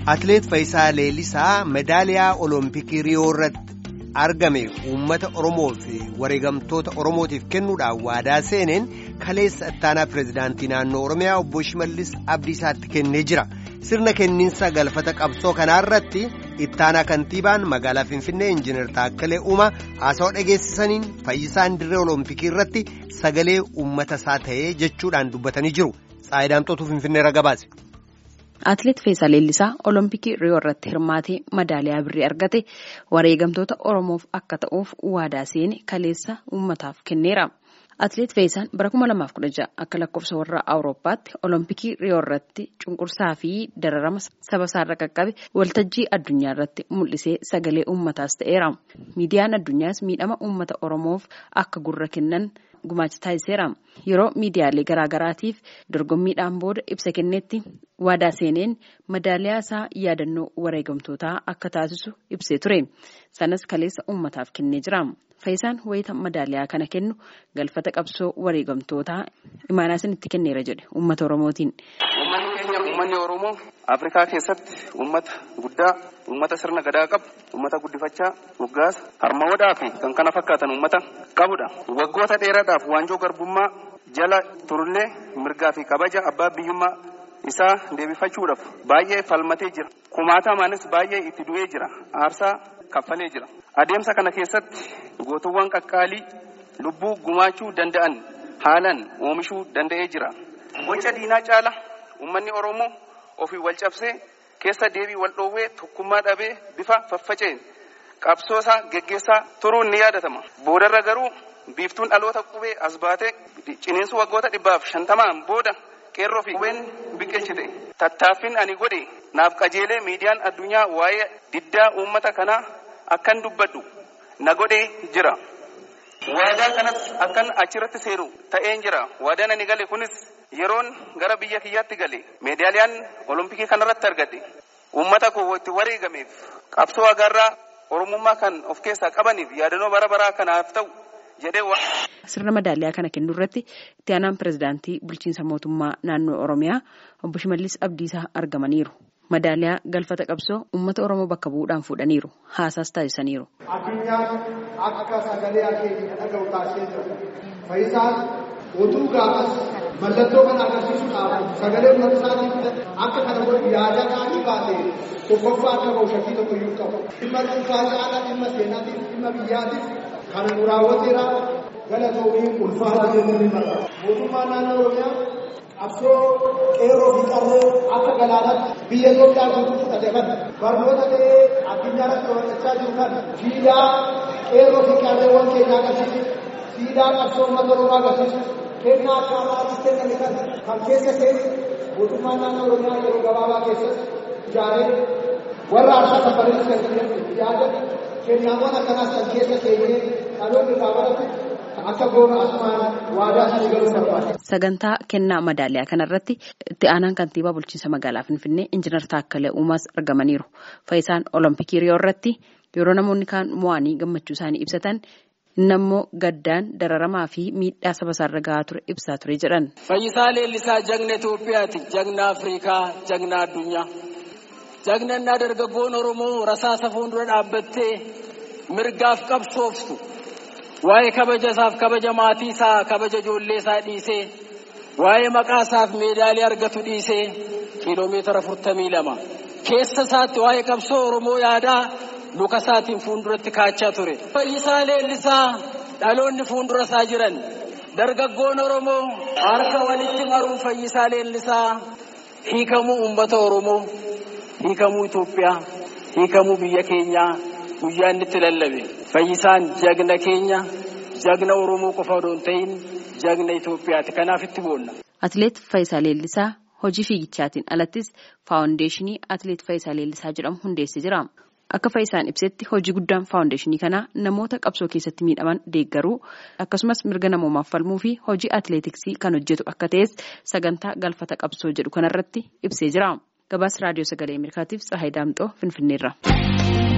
Atileet Faayisaa Leellisaa medaaliyaa Olompikii Riyoo irratti argame uummata Oromoo fi wareegamtoota Oromootiif kennuudhaan waadaa seeneen kaleessa ittaanaa pireezidaantii naannoo Oromiyaa obbo Shimallis Abdiisaatti kennee jira. Sirna kenniinsa galfata qabsoo kanaarratti ittaanaa kantiibaan magaalaa Finfinnee Injiinar Taakkalee Uumaa haasawaa dhageessisaniin fayyisaan dirree Olompikii irratti sagalee uummata isaa ta'ee jechuudhaan dubbatanii jiru. Tsaayidaamtootu Finfinneerra gabaase. Atileet Faayisaa Leellisaa Olompikii Riyoo irratti hirmaatee madaaliyaa birrii argate wareegamtoota Oromoof akka ta'uuf waadaa seene kaleessa uummataaf kenneera. Atileet Faayisaan bara 2016 akka lakkoofsa warra Awurooppaatti Olompikii Riyoo irratti cunqursaa fi dararama saba isaarra qaqqabe waltajjii addunyaa irratti mul'isee sagalee uummataas ta'eera. Miidiyaan addunyaas miidhama uummata Oromoof akka gurra kennan gumaacha taasiseera. Yeroo miidiyaalee garaagaraatiif dorgommiidhaan booda ibsa kennetti waadaa seeneen madaaliyaa isaa yaadannoo wareegamtootaa akka taasisu ibsee ture. Sanas kaleessa uummataaf kennee jira. Faayisaan wayita madaaliyaa kana kennu galfata qabsoo wareegamtootaa imaanaa isinitti kenneera jedhe uummata Oromootiin. Uummanni keenya uummanni Oromoo Afrikaa keessatti uummata guddaa, uummata sirna gadaa qabu, uummata guddifachaa, moggaasa, harmoodaa fi kan kana fakkaatan uummata qabudha. Waggoota dheeraadhaaf waanjoo garbummaa jala turullee mirgaa fi kabaja abbaa biyyummaa isaa deebifachuudhaaf baay'ee falmatee jira. Kumaatamaanis baay'ee itti du'ee jira. Aarsaa kaffalee jira. Adeemsa kana keessatti gootuwwan qaqqaalii lubbuu gumaachuu danda'an haalan oomishuu danda'ee jira. Boca diinaa caala uummanni Oromoo ofii wal cabsee keessa deebii wal dhoowwee tokkummaa dhabee bifa faffaceen qabsoosaa geggeessaa turuun ni yaadatama. Boodarra garuu biiftuun dhaloota qubee as baatee ciniinsu waggoota dhibbaaf shantamaan booda qeerroo fi qubeen biqilchite. Tattaaffiin ani godhe naaf qajeelee miidiyaan addunyaa waa'ee diddaa uummata kanaa akkan dubbadhu na godhee jira. Waadaa kanas akkan achirratti seeru ta'een jira. Waadaan ani gale kunis yeroon gara biyya kiyyaatti gale meedaaliyaan olompikii kanarratti argadhe uummata koo itti wareegameef qabsoo agarraa oromummaa kan of keessaa qabaniif yaadannoo bara baraa kanaaf ta'u jedhee Sirna madaaliyaa kana kennu irratti itti aanaan pireezidaantii bulchiinsa mootummaa naannoo Oromiyaa obbo Shimallis Abdiisaa argamaniiru. Madaaliyaa galfata qabsoo uummata Oromoo bakka bu'uudhaan fuudhaniiru. Haasaas taasisaniiru. Addunyaan akka sagalee akeekii dhaga'u taasisee jira. Faayisaan utuu gaafas mallattoo kana agarsiisuudhaaf sagalee uummata isaatiif akka kana godhu yaada qaanii baate tokkoffaa akka bahu shakkii tokko iyyuu qabu. Dhimma dhuunfaa caalaa dhimma seenaatiif dhimma biyyaatiif kana nu raawwateera galatoomii ulfaata jennee ni marra. Mootummaan naannoo Oromiyaa qabsoo qeerroo fi qarree akka galaanaatti biyya Itoophiyaa guutuu fudhate kan barnoota ta'ee addunyaa irratti hojjechaa jiru kan siidaa qeerroo fi qarreewwan keenyaa agarsiisu siidaa qabsoo uummata Oromoo agarsiisu kennaa akka alaatti kenname kan kan keessa seenu mootummaan naannoo Oromiyaa yeroo gabaabaa keessatti ijaaree warra aarsaa saffariinis kan yaada kennaawwan akkanaas kan keessa seenee dhaloonni irraa baratu akka goona asumaan waadaa isaanii galuu barbaada. Sagantaa kennaa madaaliyaa kanarratti itti aanaan kantiibaa bulchiinsa magaalaa Finfinnee Injiinar Taakkalee Uumaas argamaniiru. Faayisaan Olompikii Riyoo irratti yeroo namoonni kaan mo'anii gammachuu isaanii ibsatan inni ammoo gaddaan dararamaa fi miidhaa saba isaarra gahaa ture ibsaa ture jedhan. Fayyisaa Leellisaa jagna Itoophiyaati, jagna Afrikaa, jagna addunyaa. Jagnannaa dargaggoon Oromoo rasaasa fuuldura dhaabbattee mirgaaf qabsooftu. waa'ee kabaja isaaf kabaja maatii isaa kabaja ijoollee isaa dhiisee waa'ee maqaa isaaf meedaalii argatu dhiisee kiiloomeetira afurtamii lama keessa isaatti waa'ee qabsoo oromoo yaadaa luka isaatiin fuulduratti kaachaa ture. Fayyisaa leellisaa dhaloonni fuuldura isaa jiran dargaggoon oromoo harka walitti maruu fayyisaa leellisaa hiikamuu uummata oromoo hiikamuu Itoophiyaa hiikamuu biyya keenyaa guyyaa inni itti lallabe. Fayyisaan jagna keenya jagna Oromoo qofa odoo hin ta'in jagna Itoophiyaati. Kanaaf itti boonna. Atileet Faayisaa Leellisaa hojii fiigichaatiin alattis faawundeeshinii Atileet Faayisaa Leellisaa jedhamu hundeessee jira. Akka Faayisaan ibsetti hojii guddaan faawundeeshinii kanaa namoota qabsoo keessatti miidhaman deeggaruu akkasumas mirga namoomaaf falmuu fi hojii atileetiksii kan hojjetu akka ta'es sagantaa galfata qabsoo jedhu kanarratti ibsee jira. Gabaasa raadiyoo sagalee Ameerikaatiif Tsahaay Daamxoo Finfinneerra.